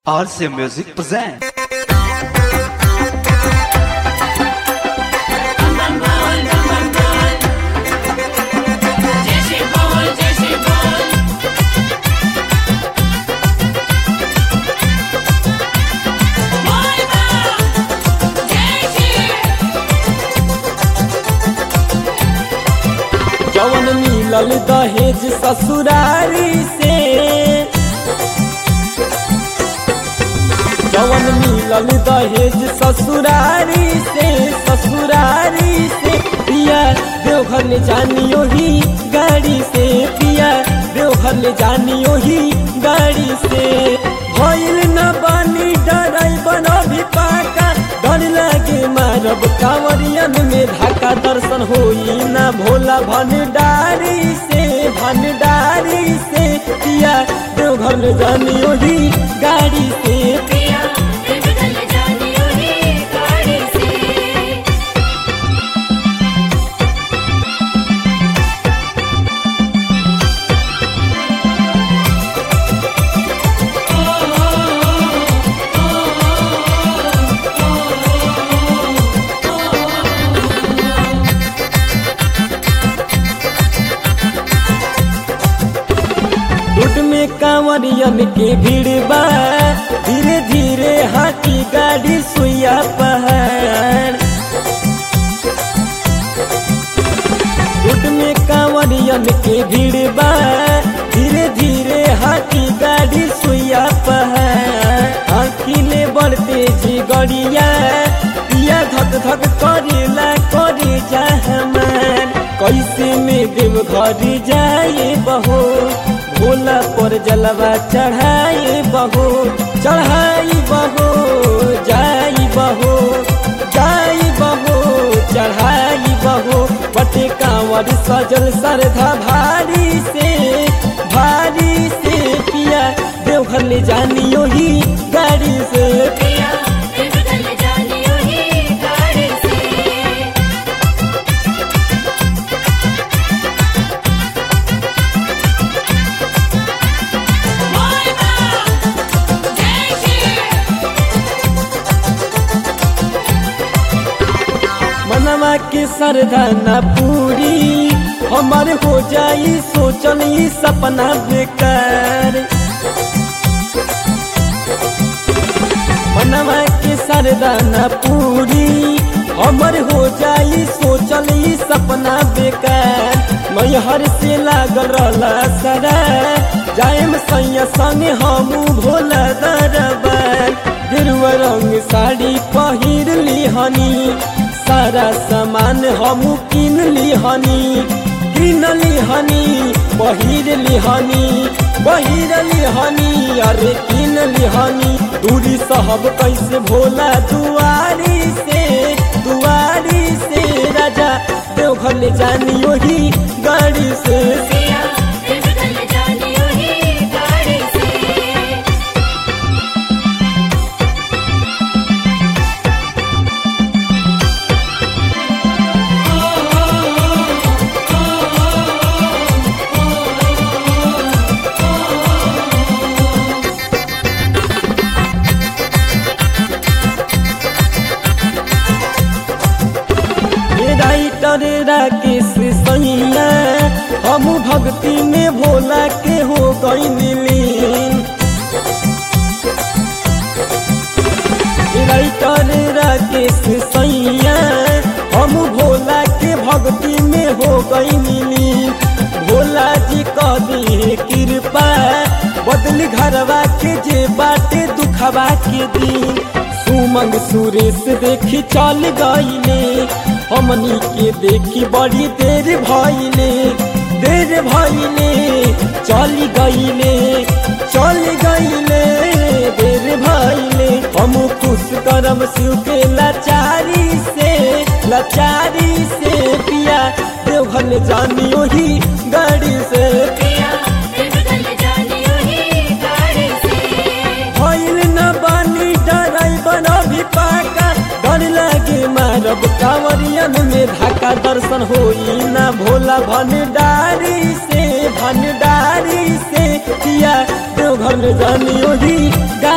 RC Music present. जैसे बोल जैसे बोल बोल बा जैसे जवन मिलल दहेज ससुरारी से जवन मिलल दहेज ससुरारी से ससुरारी से पिया देवघर ले जानियो ही गाड़ी से पिया देवघर ले जानियो ही गाड़ी से भइल न बानी डराई बनो भी पाका डर लागे मारब कांवरियन में धाका दर्शन होई ना भोला भंडारी से भंडारी से पिया देवघर में जानियो ही गाड़ी से पिया दिल जानियो ही गाड़ी से रोड में कांवरियन के भीड़ बा धीरे धीरे हाथी गाड़ी सुइया पहाड़ रोड में कांवरियन के भीड़ बा धीरे धीरे हाथी गाड़ी सुइया पहाड़ आखिले बढ़ते जी गड़िया पिया धक धक करेला करे जा हमार कैसे में देव घर जाए बहो भोला पर जलवा चढ़ाए बहो चढ़ाई बहो जाई बहो जाई बहो चढ़ाई बहो बटे कांवर सजल सरधा भारी से भारी से पिया देवघर ले जानियो ही गाड़ी से पिया दिल जानियो ही गाड़ी से बोल बा जैसे मनवा के सरधा न पूरी हमार हो जाई सोचल ई सपना बेकार मनवा के सरधा न पूरी हमर हो जाई सोचल ई सपना बेकार मैहर से लागल रहला सरा जाएम सैया संगे हमू भोला दरबार गेरुआ रंग साड़ी पहिर लिहनी सारा सामान हमू किन लिहनी किन लिहनी पहिर लिहनी पहिर लिहनी अरे किन लिहनी दूरी सहब कैसे भोला दुआरी से दुआरी से राजा देवघर ले जानियो ही गाड़ी से पिया दिल जानियो ही गाड़ी से हे राइटर राकेश सैया हम भक्ति में भोला के हो गई लीन हे राइटर राकेश सैया हम भोला के भक्ति में हो गई लीन भोला जी कह दी कृपा बदली घरवा के जे बाटे दुखवा के दिन सुमंग सुरेश देखी चल गईले हमनी के देखी बड़ी देर भइले देर भइले चल गईले चल गईले देर भइले हम खुश करम शिव के लाचारी से लाचारी से पिया देवघर ले जानियो ही गाड़ी से पिया दिल जानियो ही गाड़ी से भइल न बानी डराई बना भी पाका डर लागे मारब कांवरियन में धाका दर्शन होई ना भोला भंडारी से भंडारी से किया देवघर में जानियो ही गा